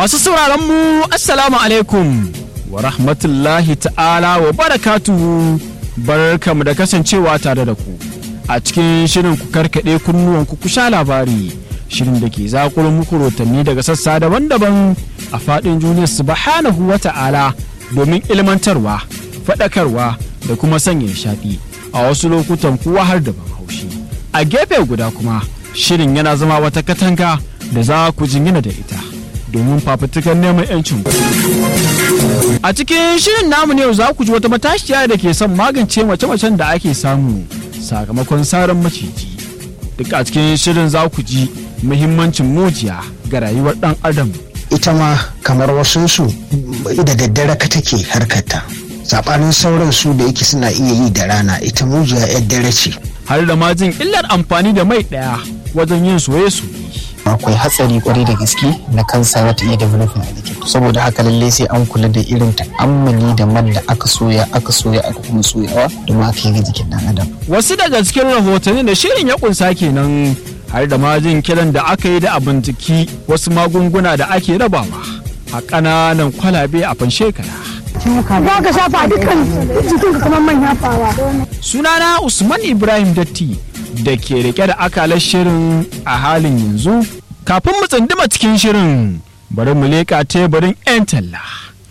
Masu sauraron mu Assalamu alaikum wa rahmatullahi ta'ala wa barakatuhu barkamu da kasancewa tare da ku a cikin shirin ku karkaɗe kunnuwan ku sha labari shirin da ke zakuro muku rotanni daga sassa daban-daban a faɗin duniya subhanahu wa ta'ala domin ilmantarwa faɗakarwa da kuma sanya nishaɗi a wasu lokutan kuwa har da ban haushi a gefe guda kuma shirin yana zama wata katanga da za ku jingina da ita domin fafutukar neman 'yancin a cikin shirin namu ne za ku ji wata matashiya da ke son magance mace-macen da ake samu sakamakon saran maciji duk a cikin shirin za ku ji muhimmancin mujiya ga rayuwar dan adam ita ma kamar wasunsu da daddare ka take harkata saɓanin sauran su da yake suna iya yi da rana ita mujiya yar dare ce har da ma jin illar amfani da mai ɗaya wajen yin soye-soye akwai hatsari kwarai da gaske na kansa za ta iya developing a jikin saboda haka lalle sai an kula da irin ta'ammali da man da aka soya aka soya aka kuma soyawa domin aka yi ga jikin dan adam wasu daga cikin rahotanni da shirin ya kunsa kenan har da majin kiran da aka yi da a binciki wasu magunguna da ake rabawa a ƙananan kwalabe a fanshekara za ka shafa dukkan jikinka kamar manya fawa sunana usman ibrahim datti da ke rike da akalar shirin a halin yanzu kafin mu tsunduma cikin shirin bari mu leƙa teburin 'yan talla.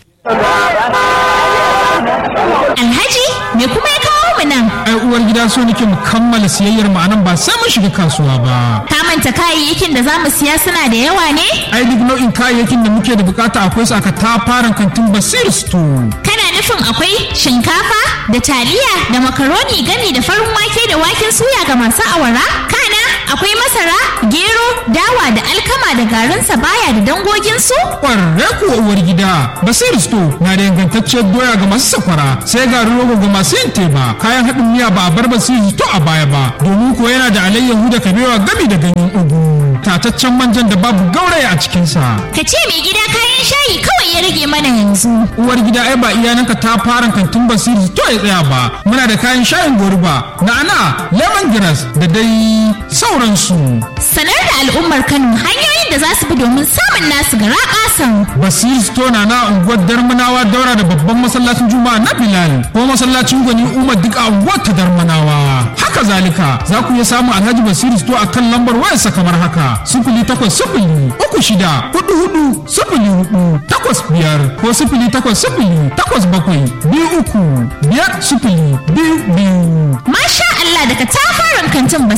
Alhaji me kuma ya kawo mu nan? ai uwar gida so nake mu kammala siyayyar mu anan ba sai mun shiga kasuwa ba Ka manta kayayyakin da za mu siya suna da yawa ne? ai duk nau'in kayayyakin da muke da bukata akwai su aka tafaran kantin basir store Kana nufin akwai shinkafa da taliya da makaroni gami da farin wake da waken suya ga masu awara? Kana akwai masara, gero, dawa da alkama da garin sabaya da dangoginsu? kwarre kuwa uwar gida basir store na da ingantacciyar doya ga masu sakwara sai garin rogo ga masu yin teba kayan haɗin miya ba a bar basir store a baya ba domin ko yana da alayyahu da kabewa gami da ganyen ugu tataccen manjan da babu gauraya a cikinsa Ka ce mai gida kayan shayi kawai ya rage mana yanzu. uwar gida ai ba iyananka ta fara kantin basiri to ya tsaya ba muna da kayan shayin goruba na'ana lemongrass da dai sauransu Sanar da al'ummar Kano hanyoyin da za su bi domin samun nasu gara ƙasan. basiri store na na unguwar darmanawa daura da babban masallacin juma'a na bilal ko masallacin gwani umar duk a unguwar ta darmanawa haka zalika za ku iya samun alhaji basiri store a kan lambar wayarsa kamar haka sifili takwas sifili uku shida hudu hudu sifili hudu takwas biyar ko sifili takwas sifili takwas bakwai biyu uku biyar sifili biyu biyu Masha Allah daga tafaran kantin